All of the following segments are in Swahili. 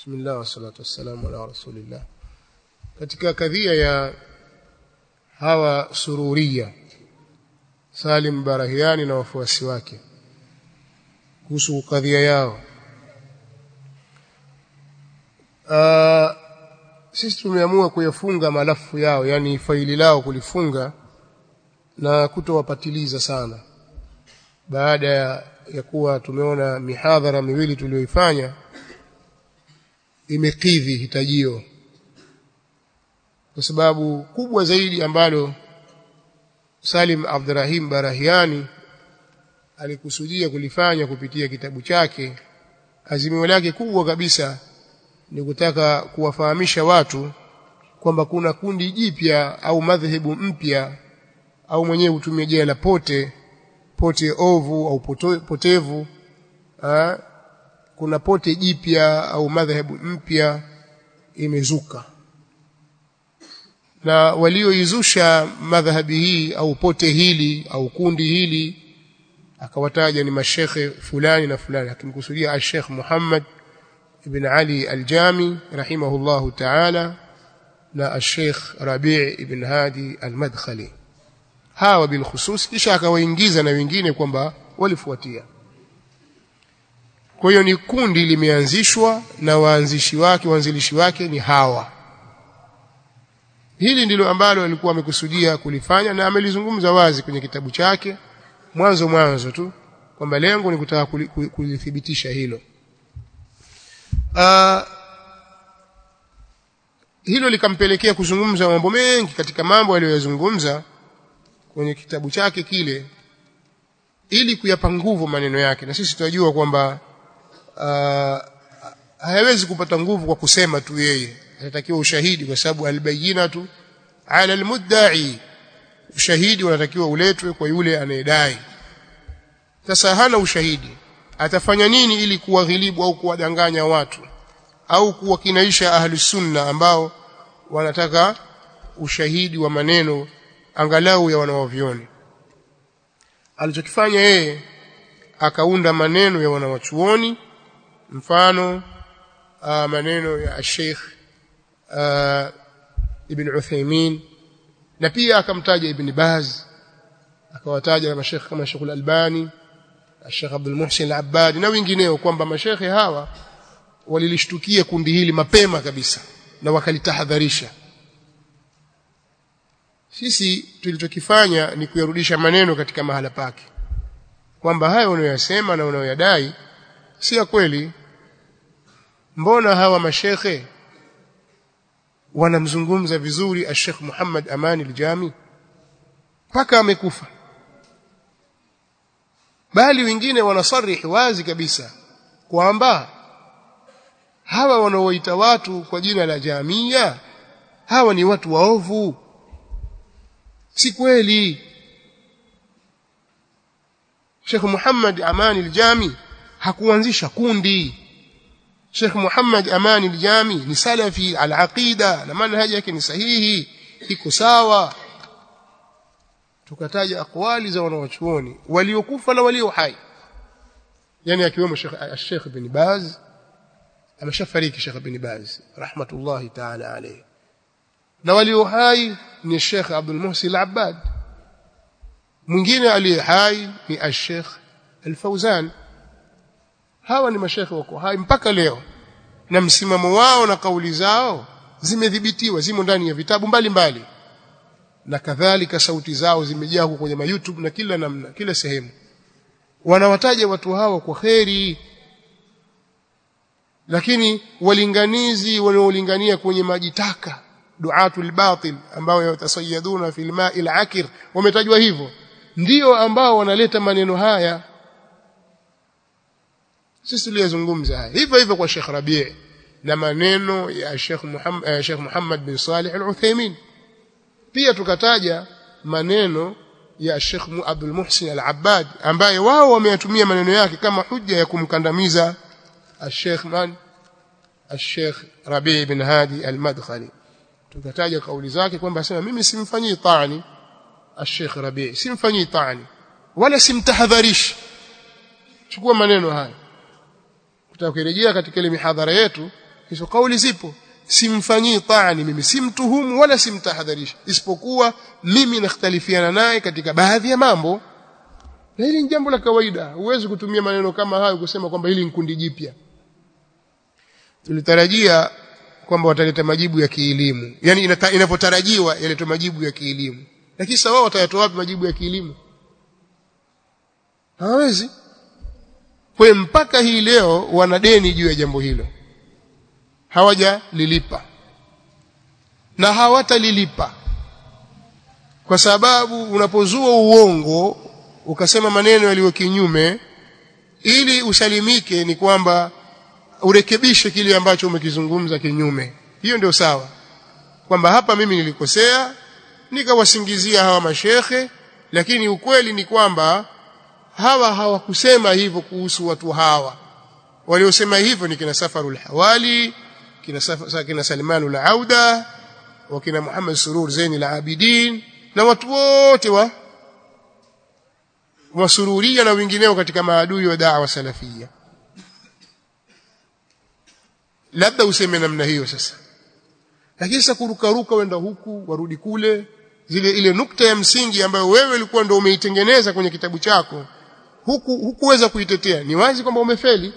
Bismillah wassalatu wassalamu ala rasulillah. Katika kadhia ya hawa sururia Salim Barahiani na wafuasi wake kuhusu kadhia yao uh, sisi tumeamua kuyafunga malafu yao yani faili lao kulifunga na kutowapatiliza sana baada ya, ya kuwa tumeona mihadhara miwili tuliyoifanya imekidhi hitajio kwa sababu kubwa zaidi ambalo Salim Abdurrahim Barahiani alikusudia kulifanya kupitia kitabu chake azimio lake kubwa kabisa ni kutaka kuwafahamisha watu kwamba kuna kundi jipya au madhehebu mpya au mwenyewe hutumia jina la pote pote ovu au poto, potevu ha? kuna pote jipya au madhehebu mpya imezuka na walioizusha madhhabi hii au pote hili au kundi hili akawataja ni mashekhe fulani na fulani akimkusudia al-Sheikh Muhammad ibn Ali al-Jami rahimahullahu ta'ala na al-Sheikh Rabi' ibn Hadi al-Madkhali hawa bil khusus kisha akawaingiza na wengine kwamba walifuatia kwa hiyo ni kundi limeanzishwa na waanzishi wake waanzilishi wake ni hawa hili ndilo ambalo alikuwa amekusudia kulifanya na amelizungumza wazi kwenye kitabu chake mwanzo mwanzo tu kwamba lengo ni kutaka kulithibitisha hilo uh, hilo likampelekea kuzungumza mambo mengi katika mambo aliyoyazungumza kwenye kitabu chake kile ili kuyapa nguvu maneno yake na sisi tunajua kwamba uh, hayawezi kupata nguvu kwa kusema tu yeye anatakiwa ushahidi kwa sababu albayinatu ala almudda'i ushahidi unatakiwa uletwe kwa yule anayedai sasa hana ushahidi atafanya nini ili kuwaghilibu au kuwadanganya watu au kuwakinaisha ahli sunna ambao wanataka ushahidi wa maneno angalau ya wanawavioni alichokifanya yeye akaunda maneno ya wanawachuoni mfano uh, maneno ya Sheikh uh, Ibn Uthaymeen na pia akamtaja Ibn Baz akawataja mashekhe kama Sheikh Al-Albani Sheikh Abdul Muhsin Al-Abbad na wengineo kwamba mashekhe hawa walilishtukia kundi hili mapema kabisa na wakalitahadharisha sisi tulichokifanya ni kuyarudisha maneno katika mahala pake kwamba hayo unayoyasema na unayoyadai si ya kweli mbona hawa mashekhe wanamzungumza vizuri Sheikh Muhammad Amani al-Jami mpaka amekufa bali wengine wanasarihi wazi kabisa kwamba hawa wanaoita watu kwa jina la jamia hawa ni watu waovu si kweli Sheikh Muhammad Amani al-Jami hakuanzisha kundi Sheikh Muhammad Amani al-Jami ni salafi al-aqida na manhaji yake ni sahihi iko sawa tukataja akwali za wanawachuoni waliokufa na walio hai yani akiwemo Sheikh Sheikh bin Baz ameshafariki Sheikh bin Baz rahmatullahi ta'ala alayhi na walio hai ni Sheikh Abdul Muhsin al-Abbad mwingine aliye hai ni Sheikh Al-Fauzan hawa ni mashekhe wako hai mpaka leo na msimamo wao na kauli zao zimedhibitiwa zimo ndani ya vitabu mbalimbali mbali. na kadhalika sauti zao zimejaa huko kwenye YouTube na kila namna kila sehemu wanawataja watu hawa kwa kheri lakini walinganizi wanaolingania kwenye maji taka duatul batil ambao yatasayaduna fil ma'il akir wametajwa hivyo ndio ambao wanaleta maneno haya sisi tuliyozungumza haya hivyo hivyo kwa Sheikh Rabi' na maneno ya Sheikh Muhammad uh, Sheikh Muhammad bin Salih Al-Uthaymeen pia tukataja maneno ya Sheikh Abdul Muhsin Al-Abbad ambaye wao wameyatumia maneno yake kama hujja ya kumkandamiza Sheikh man Sheikh Rabi' bin Hadi Al-Madkhali tukataja kauli zake kwamba asema mimi simfanyii taani Sheikh Rabi' simfanyii taani wala simtahadharishi chukua maneno haya tutakirejea katika ile mihadhara yetu hizo kauli zipo simfanyii taani mimi simtuhumu wala simtahadharisha isipokuwa mimi nakhtalifiana naye katika baadhi ya mambo na hili ni jambo la kawaida huwezi kutumia maneno kama hayo kusema kwamba hili ni kundi jipya tulitarajia kwamba wataleta majibu ya kielimu yani inapotarajiwa yalete majibu ya kielimu lakini sasa wao watayatoa wapi majibu ya kielimu hawawezi kwa mpaka hii leo wana deni juu ya jambo hilo hawajalilipa na hawatalilipa kwa sababu unapozua uongo ukasema maneno yaliyo kinyume ili usalimike ni kwamba urekebishe kile ambacho umekizungumza kinyume hiyo ndio sawa kwamba hapa mimi nilikosea nikawasingizia hawa mashekhe lakini ukweli ni kwamba hawa hawakusema hivyo kuhusu watu hawa waliosema hivyo ni kina Safarul Hawali kina, Saf, kina Salmanul Auda wakina Muhammad Surur Zaini al-Abidin na watu wote wa wasururia na wengineo katika maadui wa da'wa salafia labda useme namna hiyo sasa lakini sasa kurukaruka wenda huku warudi kule zile ile nukta ya msingi ambayo wewe ulikuwa ndio umeitengeneza kwenye kitabu chako huku hukuweza kuitetea ni wazi kwamba umefeli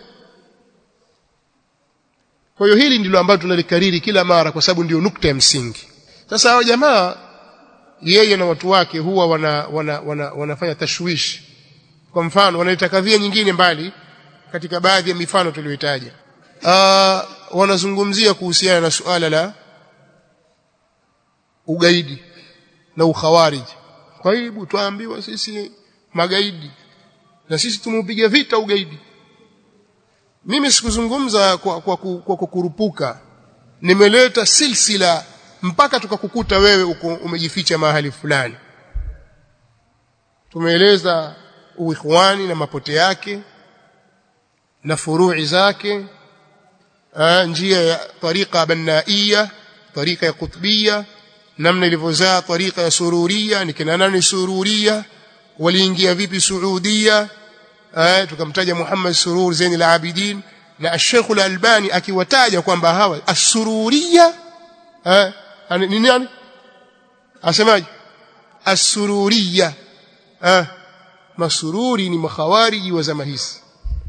kwa hiyo hili ndilo ambalo tunalikariri kila mara kwa sababu ndio nukta ya msingi sasa hao jamaa yeye na watu wake huwa wana, wana, wana, wanafanya tashwishi kwa mfano wanaleta kadhia nyingine mbali katika baadhi ya mifano tuliyoitaja wanazungumzia kuhusiana na suala la ugaidi na ukhawariji kwa hiyo tuambiwa sisi magaidi na sisi tumeupiga vita ugaidi mimi sikuzungumza kwa, kwa, kwa, kwa kukurupuka nimeleta silsila mpaka tukakukuta wewe uko umejificha mahali fulani tumeeleza uikhwani na mapote yake na furui zake aa, njia ya tariqa bannaia tariqa ya kutbia namna ilivyozaa tariqa ya sururia ni kina nani sururia waliingia vipi suudia eh tukamtaja Muhammad Surur Zain al-Abidin na Sheikh al-Albani akiwataja kwamba hawa as-sururia eh ni nani asemaje as-sururia eh masururi ni makhawariji wa zama hizi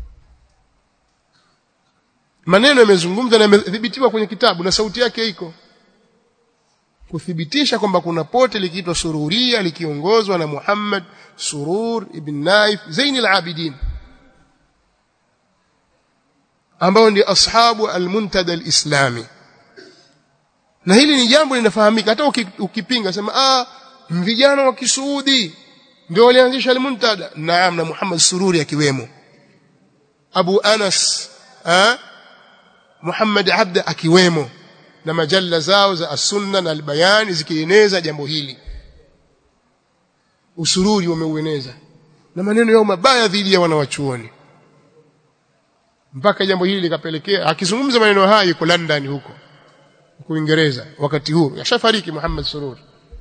maneno yamezungumzwa na yamethibitiwa kwenye kitabu na sauti yake iko kuthibitisha kwamba kuna pote likiitwa sururia likiongozwa na Muhammad Surur ibn Naif Zain al-Abidin ambao ndio ashabu al-muntada al-islami na hili ni jambo linafahamika hata ukipinga sema ah vijana wa kisuudi ndio walianzisha al-muntada naam na Muhammad Sururi akiwemo Abu Anas ah Muhammad Abda akiwemo na majalla zao za as-sunna na al-bayan zikieneza jambo hili usururi wameueneza na maneno yao mabaya dhidi ya wanawachuoni mpaka jambo hili likapelekea akizungumza maneno haya yuko London huko huko Uingereza wakati huo yashafariki Muhammad Surur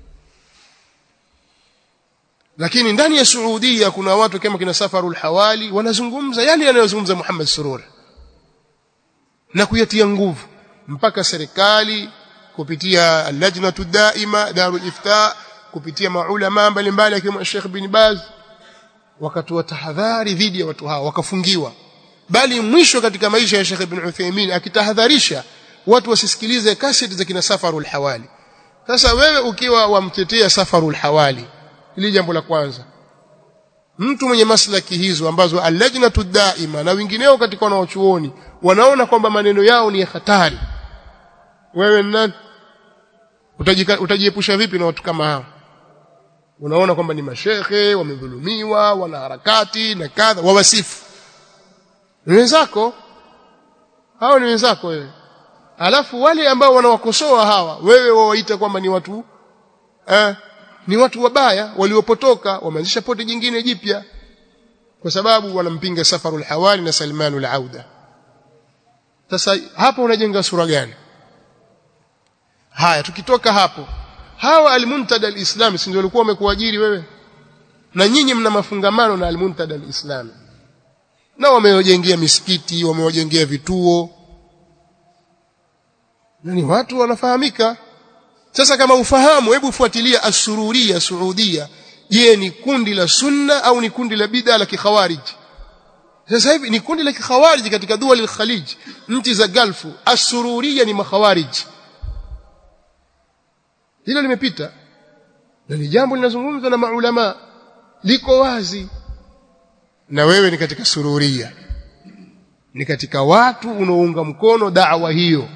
lakini ndani ya Saudia kuna watu kama kina Safarul Hawali wanazungumza yale yanayozungumza Muhammad Surur na kuyatia nguvu mpaka serikali kupitia lajnatu daima darul ifta kupitia maulama mbalimbali akiwemo Sheikh bin Baz wakatoa tahadhari dhidi ya watu hao wakafungiwa bali mwisho katika maisha ya Sheikh Ibn Uthaymeen akitahadharisha watu wasisikilize kaseti za kina Safarul Hawali sasa wewe ukiwa wamtetea Safarul Hawali ili jambo la kwanza mtu mwenye maslaki hizo ambazo allajnatu daima na wengineo katika wanaochuoni wanaona kwamba maneno yao ni hatari wewe nani utajiepusha vipi na watu kama hao unaona kwamba ni mashehe wamedhulumiwa wana harakati na kadha wawasifu ni wenzako hao ni wenzako wewe alafu wale ambao wanawakosoa hawa wewe wawaita kwamba ni watu eh, ni watu wabaya waliopotoka wameanzisha pote jingine jipya kwa sababu wanampinga Safarul Hawali na Salmanul Auda sasa hapo unajenga sura gani haya tukitoka hapo hawa almuntada alislami si ndio walikuwa wamekuajiri wewe na nyinyi mna mafungamano na almuntada alislami na wamewajengea misikiti wamewajengea vituo na ni watu wanafahamika sasa kama ufahamu hebu fuatilia asururia saudia je ni kundi la sunna au ni kundi la bid'a la kikhawarij sasa hivi ni kundi la kikhawarij katika dua al-Khalij nchi za Gulfu asururia ni makhawarij hilo limepita na ni jambo linazungumzwa na maulama liko wazi na wewe ni katika sururia ni katika watu unaounga mkono da'wa hiyo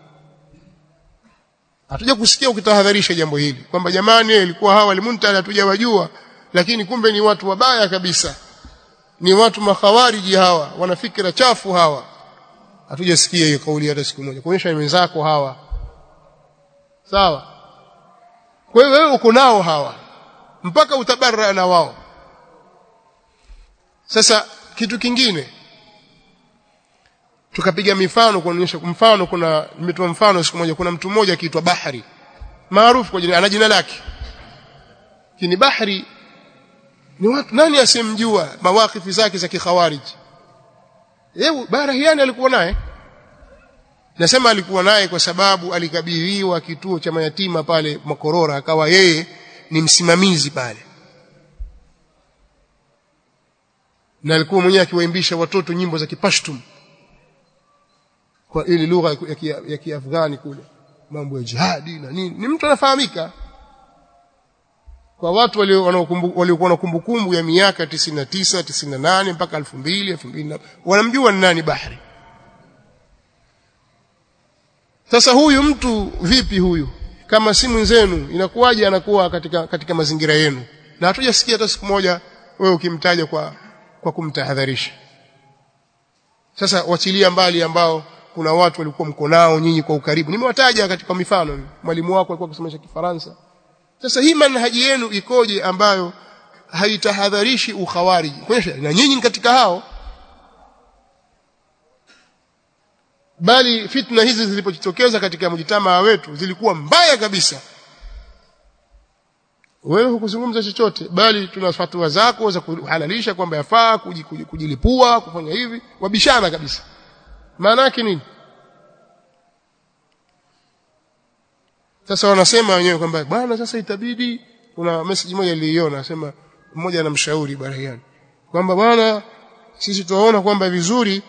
hatuja kusikia ukitahadharisha jambo hili kwamba jamani ilikuwa hawa limuntala hatujawajua lakini kumbe ni watu wabaya kabisa ni watu makhawariji hawa wana fikra chafu hawa hatujasikia hiyo kauli hata siku moja kuonyesha wenzako hawa sawa kwa hiyo wewe uko nao hawa mpaka utabarra na wao sasa kitu kingine tukapiga mifano kuonyesha mfano kuna nimetoa mfano siku moja kuna mtu mmoja akiitwa Bahari maarufu kwa jina ana jina lake kini Bahari ni watu nani asemjua mawakifi zake za kikhawarij yeye Barahiani alikuwa naye nasema alikuwa naye kwa sababu alikabidhiwa kituo cha mayatima pale Makorora akawa yeye ni msimamizi pale na alikuwa mwenyewe akiwaimbisha watoto nyimbo za Kipashtum kwa ile lugha ya Kiafghani kule mambo ya jihadi na nini ni mtu anafahamika kwa watu waliokuwa na kumbukumbu ya miaka 99 98 mpaka 2000 2000 wanamjua ni nani Bahri sasa huyu mtu vipi huyu kama si mwenzenu inakuwaje anakuwa katika katika mazingira yenu na hatujasikia hata siku moja wewe ukimtaja kwa kwa kumtahadharisha sasa wachilia mbali ambao kuna watu walikuwa mko nao nyinyi kwa ukaribu nimewataja katika mifano mwalimu wako alikuwa akisomesha kifaransa sasa hii manhaji yenu ikoje ambayo haitahadharishi ukhawariji kuonyesha na nyinyi katika hao bali fitna hizi zilipojitokeza katika mjitamaa wetu zilikuwa mbaya kabisa wewe hukuzungumza chochote bali tuna fatwa zako za kuhalalisha kwamba yafaa kujilipua kufanya hivi wabishana kabisa maana yake nini sasa wanasema wenyewe kwamba bwana sasa itabidi kuna message moja niliiona nasema mmoja anamshauri Barahiani kwamba bwana sisi tunaona kwamba vizuri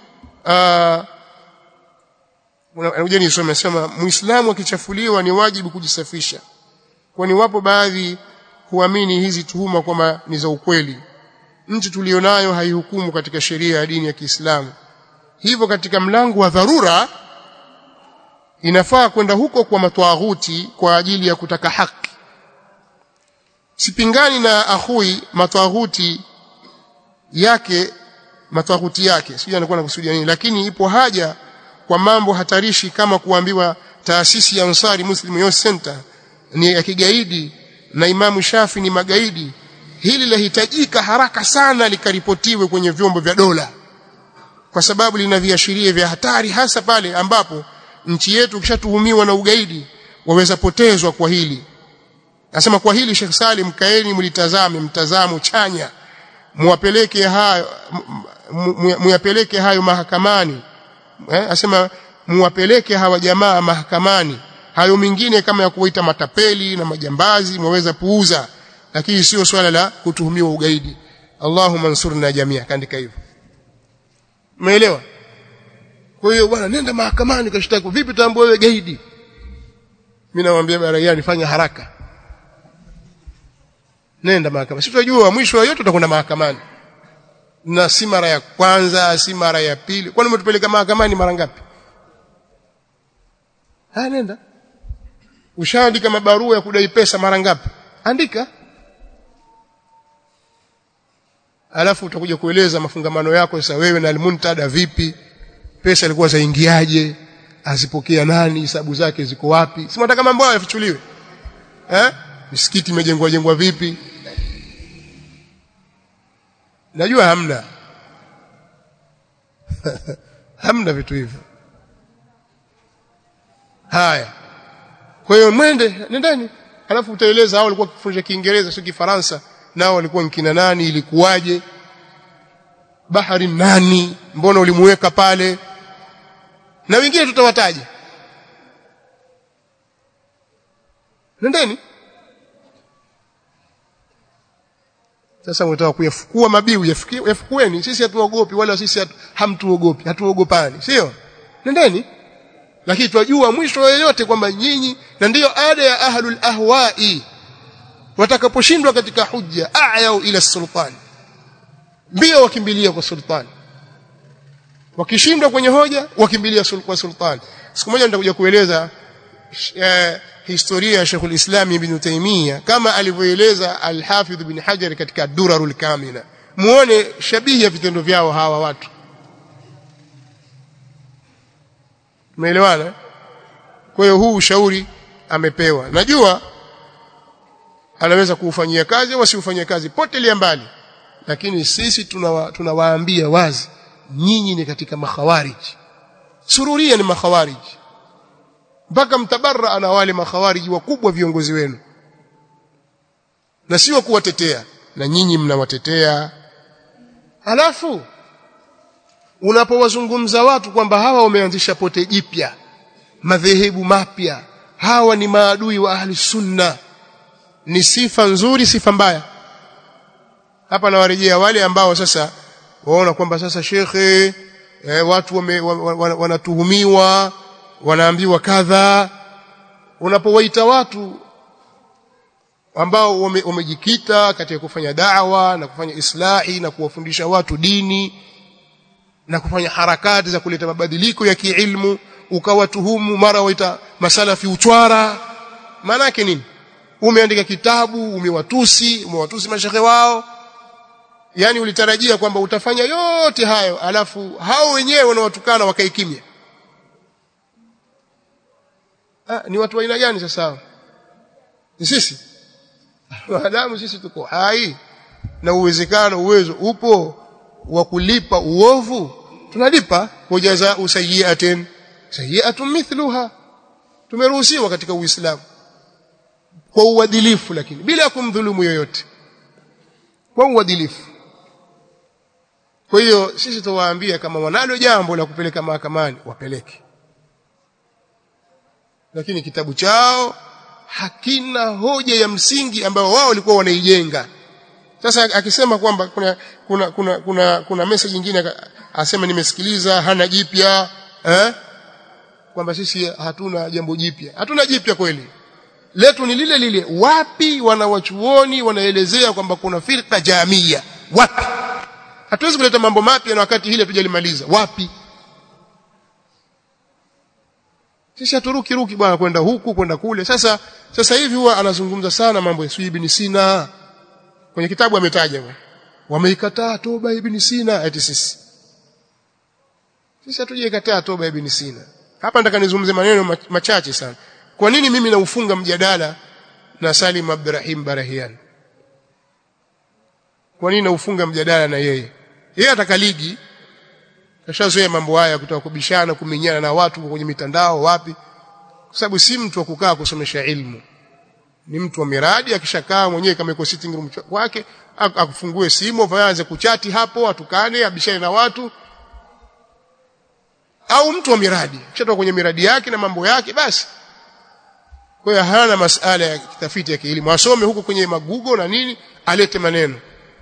anakuja nisome sema muislamu akichafuliwa ni wajibu kujisafisha kwani wapo baadhi huamini hizi tuhuma kwamba ni za ukweli nchi tulionayo haihukumu katika sheria ya dini ya Kiislamu hivyo katika mlango wa dharura inafaa kwenda huko kwa matwaghuti kwa ajili ya kutaka haki sipingani na ahui matwaghuti yake matwaghuti yake sijui anakuwa anakusudia nini lakini ipo haja kwa mambo hatarishi kama kuambiwa taasisi ya Ansari Muslim Youth Center ni ya kigaidi na Imamu Shafi ni magaidi hili lahitajika haraka sana likaripotiwe kwenye vyombo vya dola kwa sababu lina viashiria vya hatari hasa pale ambapo nchi yetu ikishatuhumiwa na ugaidi waweza potezwa kwa hili nasema kwa hili Sheikh Salim kaeni mlitazame mtazamo chanya muwapeleke hayo muyapeleke hayo mahakamani eh, asema muwapeleke hawa jamaa mahakamani hayo mengine kama ya kuwaita matapeli na majambazi mwaweza puuza lakini sio swala la kutuhumiwa ugaidi Allahumma ansurna jamia kaandika hivyo umeelewa kwa hiyo bwana nenda mahakamani kashtaki vipi tambua wewe gaidi mimi namwambia Barayani fanya haraka nenda mahakamani si tunajua mwisho wa yote tutakwenda mahakamani na si mara ya kwanza si mara ya pili kwani umetupeleka mahakamani mara ngapi ha nenda ushaandika mabarua ya kudai pesa mara ngapi andika alafu utakuja kueleza mafungamano yako sasa wewe na almuntada vipi pesa ilikuwa zaingiaje azipokea nani hisabu zake ziko wapi si mnataka mambo hayo yafichuliwe eh misikiti imejengwa jengwa vipi najua hamna hamna vitu hivyo haya kwa hiyo mwende nendeni alafu utaeleza hao walikuwa kifundisha Kiingereza sio Kifaransa nao walikuwa nkina nani ilikuwaje bahari nani mbona ulimuweka pale na wengine tutawataja nendeni sasa unataka kuyafukua mabiu yafukueni sisi hatuogopi wala sisi hatu, hamtuogopi hatuogopani sio nendeni lakini twajua mwisho yoyote kwamba nyinyi na ndiyo ada ya ahlul ahwai watakaposhindwa katika hujja a'yau ila sultan mbio wakimbilia kwa sultan wakishindwa kwenye hoja wakimbilia kwa sultan siku moja nitakuja kueleza eh, historia ya Sheikh al-Islam Ibn Taymiyyah kama alivyoeleza Al-Hafidh Ibn Hajar katika Durarul Kamila muone shabihi ya vitendo vyao hawa watu Umeelewana? Kwa hiyo huu ushauri amepewa. Najua anaweza kuufanyia kazi au asiufanyie kazi potelea mbali. Lakini sisi tunawa, tunawaambia wazi nyinyi ni katika makhawariji. Sururia ni makhawariji. Mpaka mtabarra na wale makhawariji wakubwa viongozi wenu. Na sio kuwatetea na nyinyi mnawatetea. Halafu unapowazungumza watu kwamba hawa wameanzisha pote jipya madhehebu mapya hawa ni maadui wa ahli sunna ni sifa nzuri sifa mbaya hapa nawarejea wale ambao sasa waona kwamba sasa shekhe eh, watu wame, wanatuhumiwa wanaambiwa kadha unapowaita watu ambao wamejikita wame katika kufanya da'wa na kufanya islahi na kuwafundisha watu dini na kufanya harakati za kuleta mabadiliko ya kiilmu ukawatuhumu mara waita masalafi uchwara maana yake nini umeandika kitabu umewatusi umewatusi mashehe wao yani ulitarajia kwamba utafanya yote hayo alafu hao wenyewe wanaotukana wakae kimya ah, ni watu wa aina gani sasa ni sisi maadamu sisi tuko hai na uwezekano uwezo upo wa kulipa uovu tunalipa wajaza usayiatin sayiatun mithluha tumeruhusiwa katika uislamu kwa uadilifu lakini bila kumdhulumu yoyote kwa uadilifu kwa hiyo sisi tuwaambia kama wanalo jambo la kupeleka mahakamani wapeleke lakini kitabu chao hakina hoja ya msingi ambayo wao walikuwa wanaijenga sasa akisema kwamba kuna kuna kuna kuna, kuna message nyingine asema nimesikiliza hana jipya eh kwamba sisi hatuna jambo jipya hatuna jipya kweli letu ni lile lile wapi wanawachuoni wanaelezea kwamba kuna firqa jamia wapi hatuwezi kuleta mambo mapya na wakati hili hatujalimaliza wapi sisi haturuki ruki bwana kwenda huku kwenda kule sasa sasa hivi huwa anazungumza sana mambo ya Ibn Sina kwenye kitabu ametaja wameikataa toba ibn Sina eti sisi sisi hatujaikataa toba ibn Sina hapa nataka nizungumze maneno machache sana kwa nini mimi naufunga mjadala na Salim Abdurrahim Barahian kwa nini naufunga mjadala na yeye yeye ataka ligi kashazoea mambo haya kutaka kubishana kumenyana na watu kwenye mitandao wapi kwa sababu si mtu wa kukaa kusomesha ilmu ni mtu wa miradi akishakaa mwenyewe kama iko sitting room kwake akufungue simu aanze kuchati hapo atukane abishane na watu au mtu wa miradi kishatoka kwenye miradi yake na mambo yake basi kwa hiyo hana masala ya kitafiti ya kielimu asome huko kwenye magugo na nini alete maneno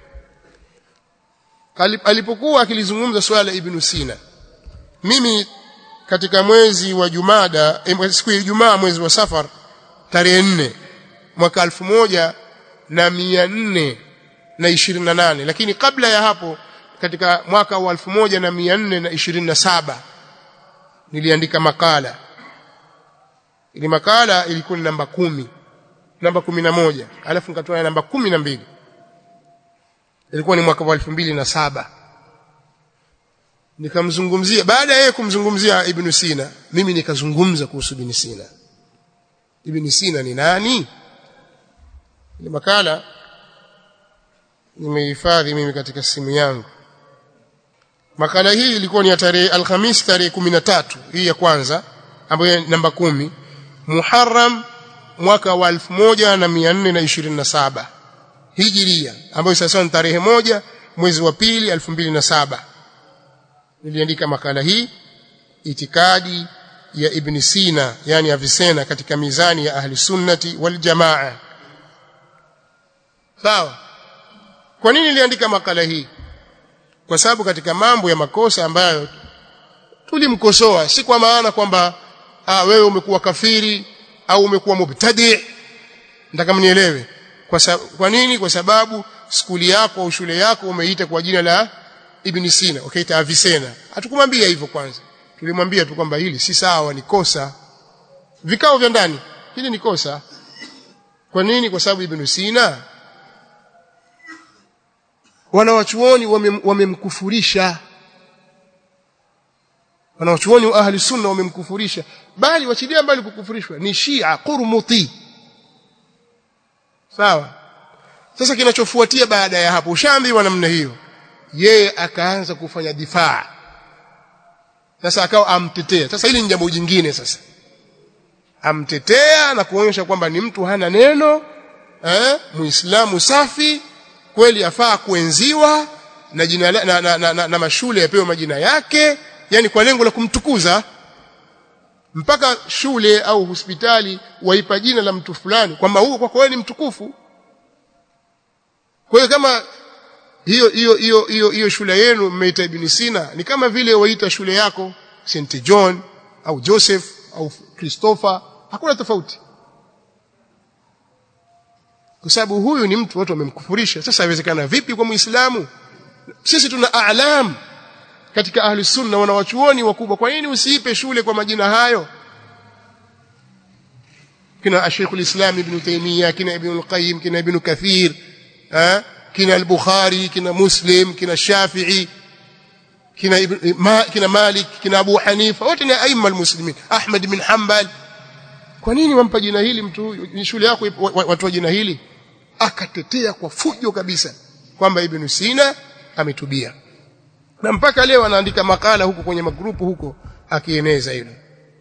alipokuwa akilizungumza swala ibn Sina mimi katika mwezi wa Jumada siku ya Ijumaa mwezi wa Safar tarehe nne mwaka elfu moja na mia nne na ishirini na nane lakini kabla ya hapo katika mwaka wa elfu moja na mia nne na ishirini na saba niliandika makala ili makala ilikuwa ni namba kumi namba kumi na moja alafu nikatoa namba kumi na mbili ilikuwa ni mwaka wa elfu mbili na saba nikamzungumzia baada ya yeye kumzungumzia ibn Sina mimi nikazungumza kuhusu ibn Sina ibn Sina ni nani ile makala nimehifadhi mimi katika simu yangu makala hii ilikuwa ni ya tarehe alhamis tarehe 13 hii ya kwanza ambayo namba kumi Muharram mwaka wa 1427 Hijiria ambayo sasa ni tarehe moja mwezi wa pili 2007 niliandika makala hii itikadi ya ibn Sina yani Avicenna katika mizani ya ahli sunnati wal jamaa sawa kwa nini niliandika makala hii kwa sababu katika mambo ya makosa ambayo tulimkosoa si kwa maana kwamba ah, wewe umekuwa kafiri au umekuwa mubtadi nataka mnielewe kwa, sa, kwa nini kwa sababu skuli yako au shule yako umeita kwa jina la Ibn Sina ukaita okay, Avicenna hatukumwambia hivyo kwanza tulimwambia tu kwamba hili si sawa ni kosa vikao vya ndani hili ni kosa kwa nini kwa sababu Ibn Sina wanawachuoni wamemkufurisha wame wanawachuoni wa ahli sunna wamemkufurisha bali wachilia mbali kukufurishwa ni Shia Qurmuti sawa sasa kinachofuatia baada ya hapo ushaambiwa namna hiyo yeye akaanza kufanya difaa sasa akawa amtetea sasa hili ni jambo jingine sasa amtetea na kuonyesha kwamba ni mtu hana neno eh muislamu safi kweli afaa kuenziwa na jina na, na, na, na, na mashule yapewe majina yake yani kwa lengo la kumtukuza mpaka shule au hospitali waipa jina la mtu fulani kwamba huo kwa kweli ni mtukufu kwa hiyo kama hiyo hiyo hiyo hiyo hiyo shule yenu mmeita Ibn Sina ni kama vile waita shule yako St John au Joseph au Christopher hakuna tofauti kwa sababu huyu ni mtu watu wamemkufurisha sasa haiwezekana vipi kwa muislamu sisi tuna a'lam katika ahli sunna wanawachuoni wakubwa kwa nini usiipe shule kwa majina hayo kina Sheikh al-Islam Ibn Taymiyyah kina Ibn al-Qayyim kina Ibn Kathir eh kina al-Bukhari kina Muslim kina Shafi'i kina Ibn ma, kina Malik kina Abu Hanifa wote ni aima al-muslimin Ahmad bin Hanbal kwa nini wampa jina hili mtu huyu shule yako watoa jina hili akatetea kwa fujo kabisa kwamba Ibn Sina ametubia na mpaka leo anaandika makala huko kwenye magrupu huko akieneza hilo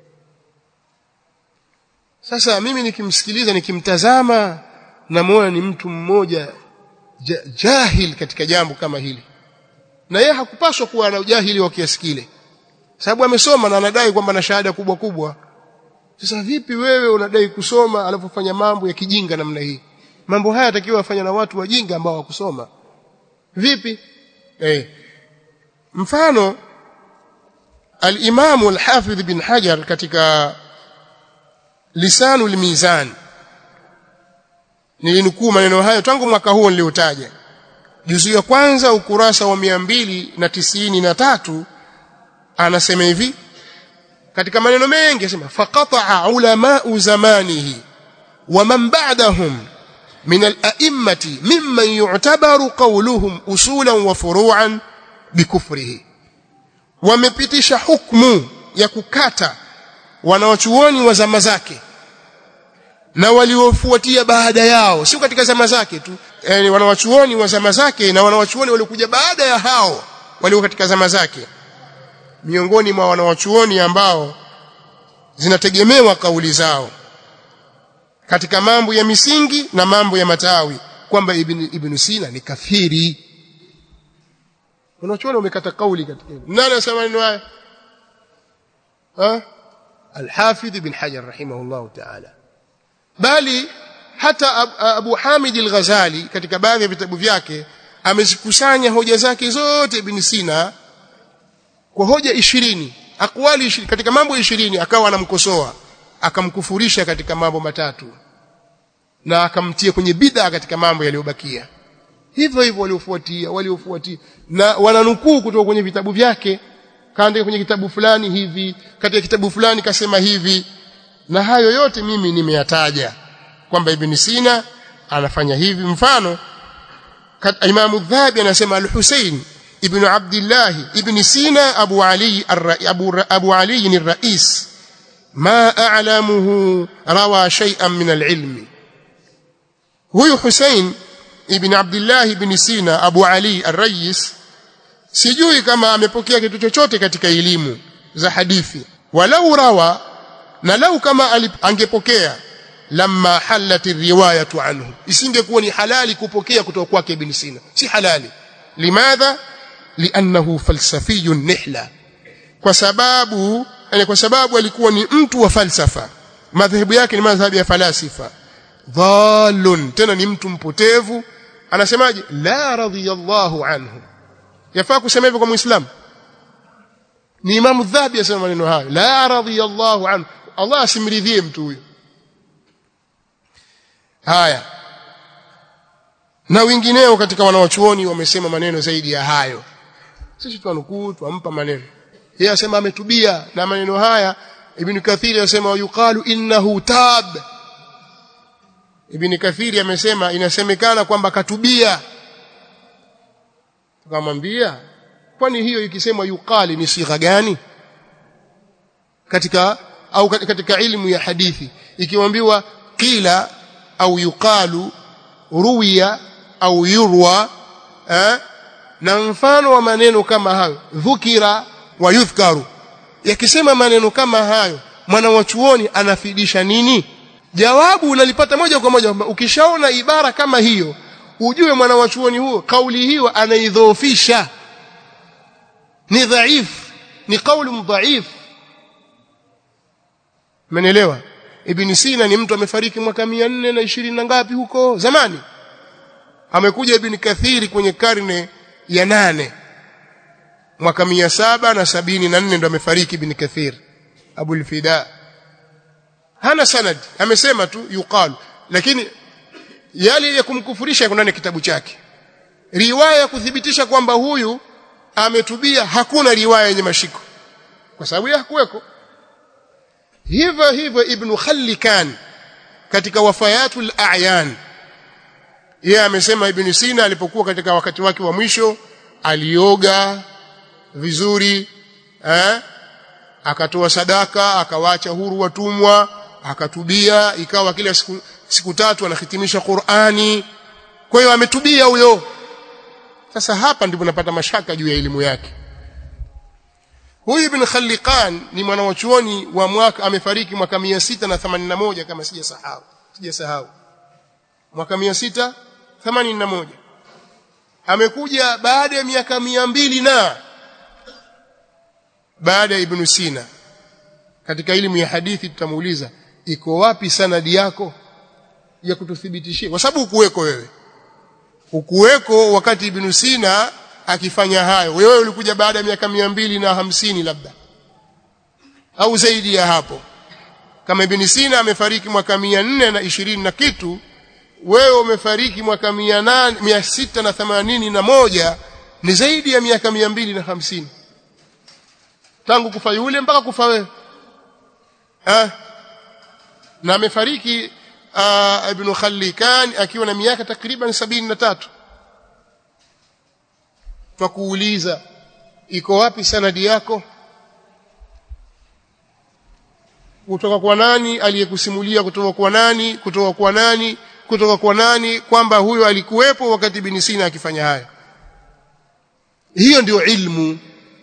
sasa mimi nikimsikiliza nikimtazama namuona ni mtu mmoja jahil katika jambo kama hili na yeye hakupaswa kuwa na ujahili wa kiasi kile sababu amesoma na anadai kwamba na shahada kubwa kubwa sasa vipi wewe unadai kusoma alipofanya mambo ya kijinga namna hii mambo haya yatakiwa afanya na watu wajinga ambao wakusoma vipi eh mfano al-Imam al-Hafidh bin Hajar katika Lisanul Mizan nilinukuu maneno hayo tangu mwaka huo niliotaja juzu ya kwanza ukurasa wa mia mbili na tisini na tatu anasema hivi katika maneno mengi anasema faqata'a ulama'u zamanihi wa man ba'dahum min al-a'immati mimman yu'tabaru qawluhum usulan wa furu'an bikufrihi wamepitisha hukumu ya kukata wanawachuoni wa zama zake na waliofuatia baada yao sio katika zama zake tu yani wanawachuoni wa zama zake na wanawachuoni waliokuja baada ya hao walio katika zama zake miongoni mwa wanawachuoni ambao zinategemewa kauli zao katika mambo ya misingi na mambo ya matawi kwamba ibn, ibn Sina ni kafiri wanachuoni wamekata kauli katika hilo nani anasema maneno haya ha al-Hafidh ibn Hajar rahimahullah ta'ala bali hata Abu Hamid al-Ghazali katika baadhi ya vitabu vyake amezikusanya hoja zake zote Ibn Sina kwa hoja ishirini akwali ishirini katika mambo ishirini akawa anamkosoa akamkufurisha katika mambo matatu na akamtia kwenye bid'a katika mambo yaliyobakia hivyo hivyo waliofuatia waliofuatia na wananukuu kutoka kwenye vitabu vyake kaandika kwenye kitabu fulani hivi katika kitabu fulani kasema hivi na hayo yote mimi nimeyataja kwamba Ibn Sina anafanya hivi mfano Imam Dhahabi anasema Al-Husayn ibn Abdullah ibn Sina Abu Ali Abu, Abu Ali الرئيس ما أعلمه روى شيئا من العلم huyu Hussein ibn Abdullah ibn Sina Abu Ali Ar-Rais sijui kama amepokea kitu chochote katika elimu za hadithi walau rawa na lau kama angepokea lamma halati riwayatu anhu isingekuwa ni halali kupokea kutoka kwake ibn Sina si halali limadha liannahu falsafiyun nihla kwa sababu yani kwa sababu alikuwa ni mtu wa falsafa madhehebu yake ni madhhabu ya falasifa dhalun tena ni mtu mpotevu anasemaje la radiyallahu anhu yafaa kusema hivyo kwa muislamu ni imamu dhahabi asema maneno hayo la radiyallahu anhu Allah asimridhie mtu huyo haya na wengineo katika wanawachuoni wamesema maneno zaidi ya hayo sisi tunukuu tuampa maneno yeye asema ametubia na maneno haya ibn kathiri anasema yuqalu innahu tab ibn kathiri amesema inasemekana kwamba katubia tukamwambia kwani hiyo ikisemwa yuqali ni sigha gani katika au katika ilmu ya hadithi ikiambiwa qila au yuqalu ruwiya au yurwa eh? na mfano wa maneno kama hayo dhukira wa yudhkaru yakisema maneno kama hayo mwana wa chuoni anafidisha nini jawabu unalipata moja kwa moja ukishaona ibara kama hiyo ujue mwana wa chuoni huo kauli hiyo anaidhoofisha ni dhaif ni kauli dhaif Mmenielewa? Ibn Sina ni mtu amefariki mwaka 420 na ngapi huko zamani. Amekuja Ibn Kathiri kwenye karne ya nane mwaka 774 ndo amefariki Ibn Kathir Abu al-Fida. Hana sanad, amesema tu yuqalu lakini yale ya kumkufurisha yako ndani kitabu chake. Riwaya ya kuthibitisha kwamba huyu ametubia hakuna riwaya yenye mashiko. Kwa sababu hakuweko hivyo hivyo ibn Khallikan katika wafayatul a'yan yeye amesema ibn Sina alipokuwa katika wakati wake wa mwisho alioga vizuri eh akatoa sadaka akawacha huru watumwa akatubia ikawa kila siku, siku tatu anahitimisha Qur'ani kwa hiyo ametubia huyo sasa hapa ndipo napata mashaka juu ya elimu yake Huyu Ibn Khalliqan ni mwanawachuoni wa mwaka amefariki mwaka 681 kama sijasahau. Sijasahau. Mwaka 681. Amekuja baada ya miaka mbili na baada ya Ibn Sina. Katika elimu ya hadithi tutamuuliza iko wapi sanadi yako ya kututhibitishia kwa sababu ukuweko wewe. Ukuweko wakati Ibn Sina akifanya hayo wewe ulikuja baada ya miaka mbili na hamsini labda au zaidi ya hapo kama Ibn Sina amefariki mwaka nne na ishirini na kitu wewe umefariki mwaka mia sita na themanini na moja ni zaidi ya miaka mbili na hamsini tangu kufa yule mpaka kufa wewe ha? na amefariki uh, Ibn Khallikan akiwa na miaka takriban sabini na tatu twakuuliza iko wapi sanadi yako kutoka kwa nani aliyekusimulia kutoka kwa nani kutoka kwa nani kutoka kwa nani kwamba huyo alikuwepo wakati bin Sina akifanya haya hiyo ndio ilmu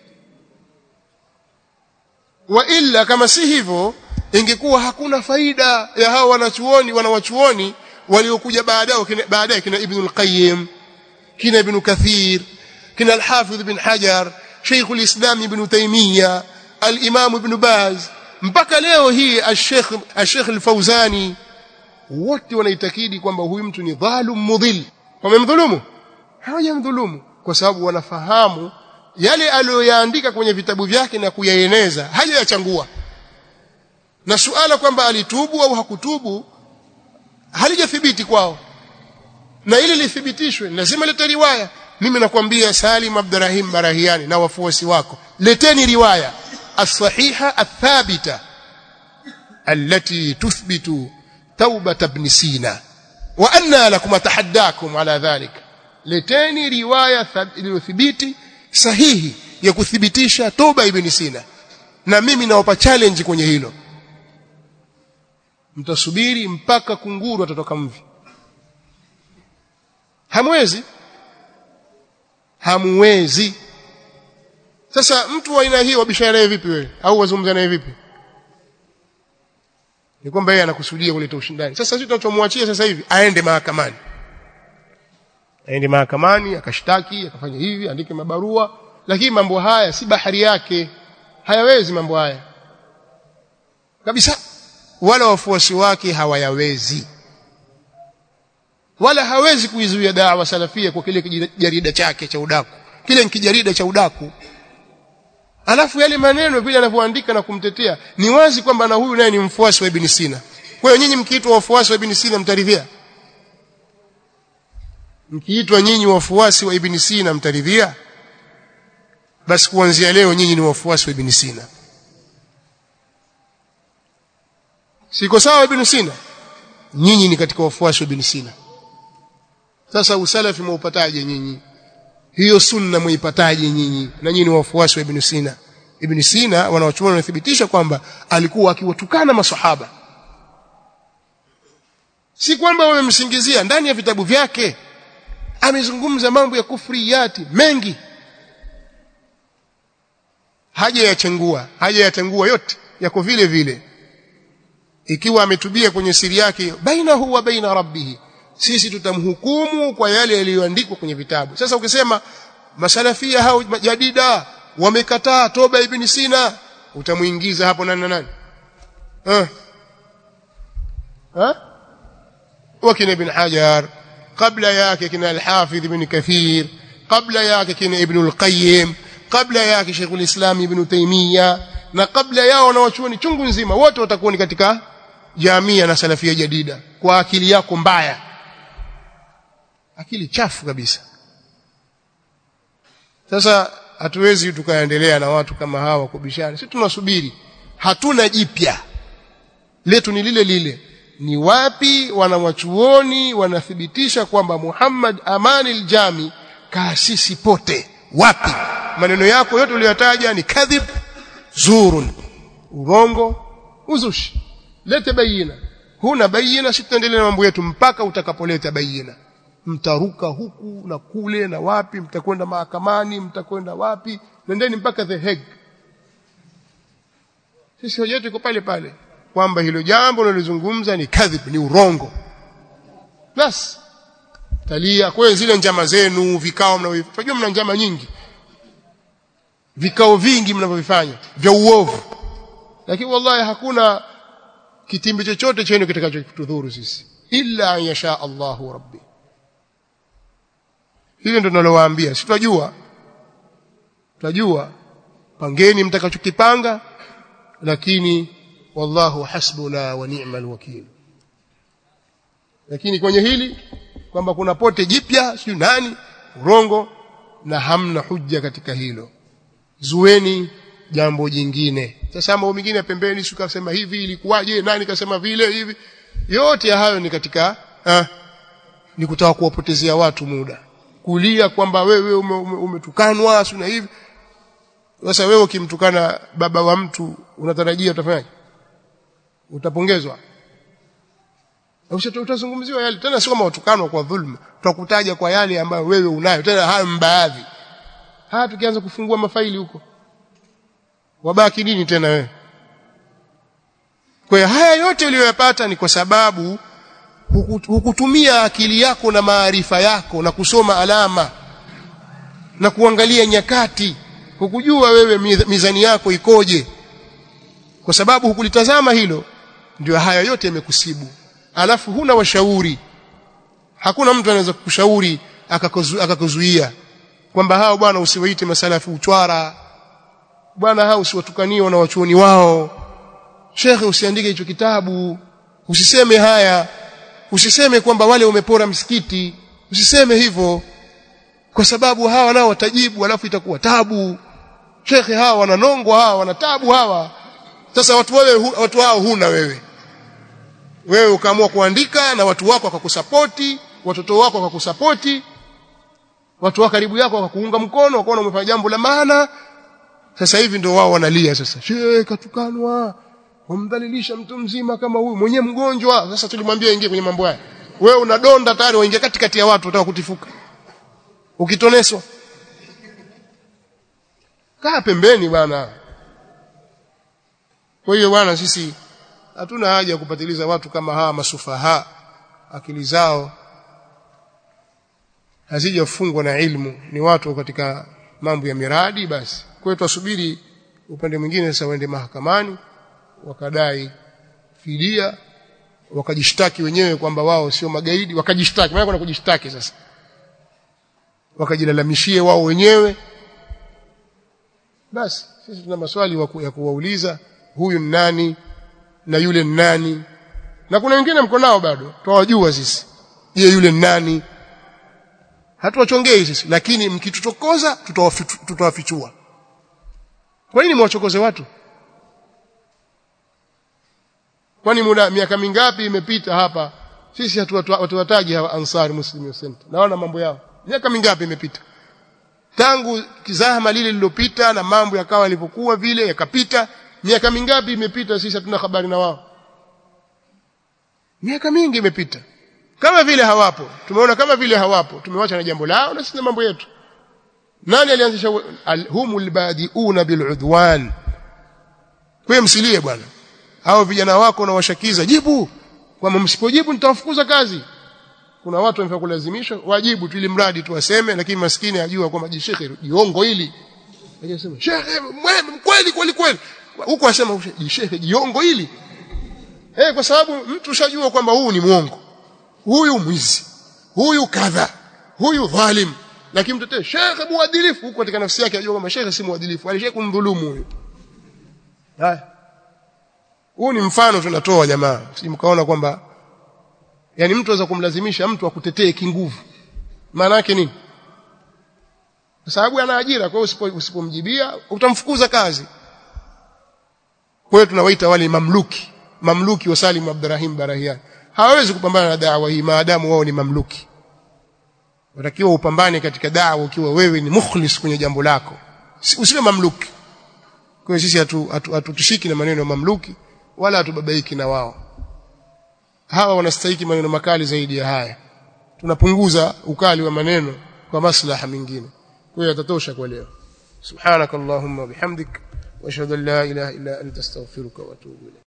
wa illa kama si hivyo ingekuwa hakuna faida ya hao wanachuoni wanawachuoni waliokuja baadaye baadaye kina Ibn al-Qayyim kina Ibn Kathir كنا الحافظ بن حجر شيخ الإسلام ابن تيمية الإمام ابن باز mpaka leo hii al-Sheikh al-Sheikh al-Fauzani wote wanaitakidi kwamba huyu mtu ni dhalum mudhil wamemdhulumu hawajamdhulumu kwa sababu wanafahamu yale aliyoyaandika kwenye vitabu vyake na kuyaeneza hajayachangua na suala kwamba alitubu au hakutubu halijathibiti kwao na ili lithibitishwe lazima lete riwaya mimi nakwambia Salim Abdurrahim Barahiani na wafuasi wako leteni riwaya as-sahiha ath-thabita allati tuthbitu taubat ibn Sina wa anna lakum atahaddakum ala dhalik leteni riwaya iliyothibiti sahihi ya kuthibitisha toba ibn Sina na mimi nawapa challenge kwenye hilo mtasubiri mpaka kunguru atatoka mvi hamwezi hamwezi sasa mtu wa aina hii wabishana naye vipi wewe au wazungumza naye vipi ni kwamba yeye anakusudia kuleta ushindani sasa sisi tunachomwachia sasa hivi aende mahakamani aende mahakamani akashtaki akafanya hivi andike mabarua lakini mambo haya si bahari yake hayawezi mambo haya kabisa wala wafuasi wake hawayawezi wala hawezi kuizuia dawa salafia kwa kile kijarida chake cha udaku kile ni kijarida cha udaku alafu yale maneno vile anavyoandika na kumtetea ni wazi kwamba na huyu naye ni mfuasi wa Ibn Sina kwa hiyo nyinyi mkiitwa wafuasi wa Ibn Sina mtaridhia mkiitwa nyinyi wafuasi wa Ibn Sina mtaridhia basi kuanzia leo nyinyi ni wafuasi wa Ibn Sina siko sawa Ibn Sina nyinyi ni katika wafuasi wa Ibn Sina sasa usalafi mwaupataje nyinyi hiyo sunna muipataje nyinyi na nyinyi ni wafuasi wa Ibn Sina Ibn Sina wanawachuoni wanathibitisha kwamba alikuwa akiwatukana masahaba si kwamba wamemsingizia ndani ya vitabu vyake amezungumza mambo ya kufriyati mengi haja yachengua haja yatengua yote yako vile vile ikiwa ametubia kwenye siri yake bainahu wa baina rabbih sisi tutamhukumu kwa yale yaliyoandikwa kwenye vitabu sasa ukisema masalafia hao jadida wamekataa toba ibn sina utamuingiza hapo nani na nani eh ha wakina ibn hajar kabla yake kina al-hafidh ibn kathir kabla yake kina ibn al-qayyim kabla yake Sheikhul Islam Ibn Taymiyyah na kabla yao na wachuoni chungu nzima wote watakuwa ni katika jamia na salafia jadida kwa akili yako mbaya akili chafu kabisa sasa hatuwezi tukaendelea na watu kama hawa kubishana sisi tunasubiri hatuna jipya letu ni lile lile ni wapi wanawachuoni wanathibitisha kwamba Muhammad Amani al-Jami kaasisi pote wapi maneno yako yote uliyotaja ni kadhib zurun urongo uzushi lete bayina huna bayina sitaendelea na mambo yetu mpaka utakapoleta bayina mtaruka huku na kule na wapi mtakwenda mahakamani mtakwenda wapi nendeni mpaka the Hague sisi hoja yetu iko pale pale kwamba hilo jambo linalozungumza ni kadhib ni urongo basi talia kwa zile njama zenu vikao mnavyofanya mna njama nyingi vikao vingi mnavyofanya vya uovu lakini wallahi hakuna kitimbi chochote chenu kitakachotudhuru sisi illa an yasha Allahu rabbi hilo ndio tunalowaambia si tunajua tunajua pangeni mtakachokipanga lakini wallahu hasbuna wa ni'mal wakil lakini kwenye hili kwamba kuna pote jipya sio nani urongo na hamna hujja katika hilo zueni jambo jingine sasa mambo mengine pembeni sio kasema hivi ilikuwaje nani kasema vile hivi yote ya hayo ni katika ah, ni kutaka kuwapotezea watu muda kulia kwamba wewe umetukanwa ume, ume sio na hivi sasa wewe ukimtukana baba wa mtu unatarajia utafanyaje utapongezwa utazungumziwa yale tena sio kama utukanwa kwa dhulma tutakutaja kwa yale ambayo wewe unayo tena hayo mbaadhi haya tukianza kufungua mafaili huko wabaki nini tena wewe kwa haya yote uliyoyapata ni kwa sababu hukutumia akili yako na maarifa yako na kusoma alama na kuangalia nyakati hukujua wewe mizani yako ikoje kwa sababu hukulitazama hilo ndio haya yote yamekusibu alafu huna washauri hakuna mtu anaweza kukushauri akakuzuia kwamba hao bwana usiwaite masalafi uchwara bwana hao usiwatukanie na wachuoni wao shekhe usiandike hicho kitabu usiseme haya usiseme kwamba wale umepora msikiti usiseme hivyo kwa sababu hawa nao watajibu alafu itakuwa tabu shekhe hawa wananongwa hawa wana tabu hawa sasa watu wewe watu hao huna wewe wewe ukaamua kuandika na watu wako wakakusapoti watoto wako wakakusapoti watu wa karibu yako wakakuunga mkono wakaona umefanya jambo la maana sasa hivi ndio wao wanalia sasa shehe katukanwa wamdhalilisha mtu mzima kama huyu mwenye mgonjwa sasa tulimwambia ingie kwenye mambo haya wewe unadonda tayari waingia katikati ya watu utaka kutifuka ukitoneswa kaa pembeni bwana kwa hiyo bwana sisi hatuna haja ya kupatiliza watu kama hawa masufaha akili zao hazijafungwa na ilmu ni watu katika mambo ya miradi basi kwa hiyo tusubiri upande mwingine sasa waende mahakamani wakadai fidia wakajishtaki wenyewe kwamba wao sio magaidi wakajishtaki maana kuna kujishtaki sasa wakajilalamishie wao wenyewe basi sisi tuna maswali waku, ya kuwauliza huyu ni nani na yule ni nani na kuna wengine mko nao bado twawajua sisi je yule ni nani hatuwachongei sisi lakini mkitutokoza tutawafichua kwa nini mwachokoze watu kwani muda miaka mingapi imepita hapa sisi hatuwataji hawa ansari muslim center naona mambo yao miaka mingapi imepita tangu kizahama lile lililopita na mambo yakawa yalivyokuwa vile yakapita miaka mingapi imepita sisi hatuna habari na wao miaka mingi imepita kama vile hawapo tumeona kama vile hawapo tumewacha na jambo lao na sisi na mambo yetu nani alianzisha humul badiuna biludwan kwa msilie bwana hao vijana wako na washakiza jibu kwamba msipojibu nitawafukuza kazi kuna watu wanafaa kulazimishwa wajibu tu ili mradi tu waseme lakini maskini ajua kwamba jishekhe jiongo hili anasema shekhe kweli kweli kweli huko asema jishekhe jiongo hili eh kwa sababu mtu ushajua kwamba huu ni mwongo huyu mwizi huyu kadha huyu dhalim lakini mtetee shekhe muadilifu huko katika nafsi yake ajua kwamba shekhe si muadilifu alishaye kumdhulumu huyu haya huu ni mfano tunatoa jamaa si mkaona kwamba yani mtu aweza kumlazimisha mtu akutetee kinguvu maana yake nini kwa sababu ana ajira kwa hiyo usipomjibia utamfukuza kazi kwa hiyo tunawaita wale mamluki mamluki wa Salim Abdurrahim Barahian hawawezi kupambana na dawa hii maadamu wao ni mamluki watakiwa upambane katika dawa ukiwa wewe ni mukhlis kwenye jambo lako usiwe mamluki kwa hiyo sisi hatutushiki na maneno ya mamluki wala hatubabaiki na wao hawa wanastahili maneno makali zaidi ya haya tunapunguza ukali wa maneno kwa maslaha mengine kwa hiyo yatatosha kwa leo subhanakallahumma bihamdik wa ashhadu an la ilaha illa anta astaghfiruka wa atubu ilayk